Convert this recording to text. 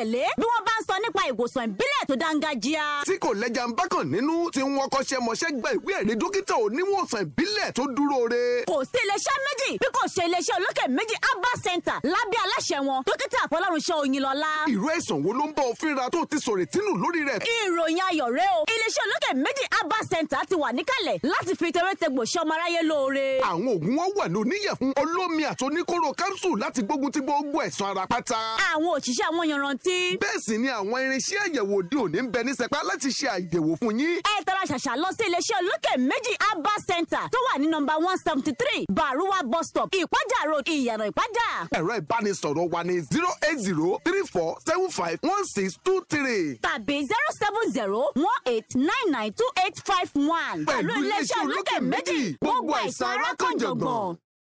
gbẹ́kẹ̀lé bí wọ́n bá ń sọ nípa ìwòsàn ìbílẹ̀ tó dáńgájíá. tí kò lẹ́jà ń bákan nínú tí wọ́n kọ́ṣẹ́ mọṣẹ́ gba ìwé ẹ̀rí dókítà oníwòsàn ìbílẹ̀ tó dúró re. kò sí iléeṣẹ́ méjì bí kò ṣe iléeṣẹ́ olókè méjì abba center lábẹ́ aláṣẹ wọn dókítà fọlọ́runṣẹ́ òyìnlọ́lá. ìró ẹ̀sán wo ló ń bá ọ fínra tó ti sọ̀rọ̀ ìtínú lórí rẹ̀. ìròyìn ayọ̀ rẹ o iléeṣẹ́ olókè méjì abba center ti wà níkàlẹ̀ láti fi tewétegbò ṣe ọmọ aráyé lóore. àwọn oògùn wọn wà ní oníyẹ̀fun olómi àti oníkóró capsule láti gbógun ti gbogbo ẹ̀sán ara pátá. àwọn òṣìṣẹ́ àwọn yanrantí. bẹ́ẹ̀ sì ni àwọn irinṣẹ́ àyẹ̀wò òde òní ń bẹ ní sẹpá láti ṣe àyẹ̀wò fún yín. ẹ tara ṣàṣà lọ sí iléeṣẹ́ olókè méjì abba center tó wà ní nọmba one seventy three baruwa bus stop ìpájà road ìyànà ìpájà. ẹ̀rọ ìbánisọ̀rọ̀ wa ní zero eight zero three four seven five one six two three. tàbí zero seven zero one eight nine nine two eight five one. pẹ̀lú iléeṣẹ́ olókè méjì gbogbo àìsàn ara kan jọ̀gbọ̀n.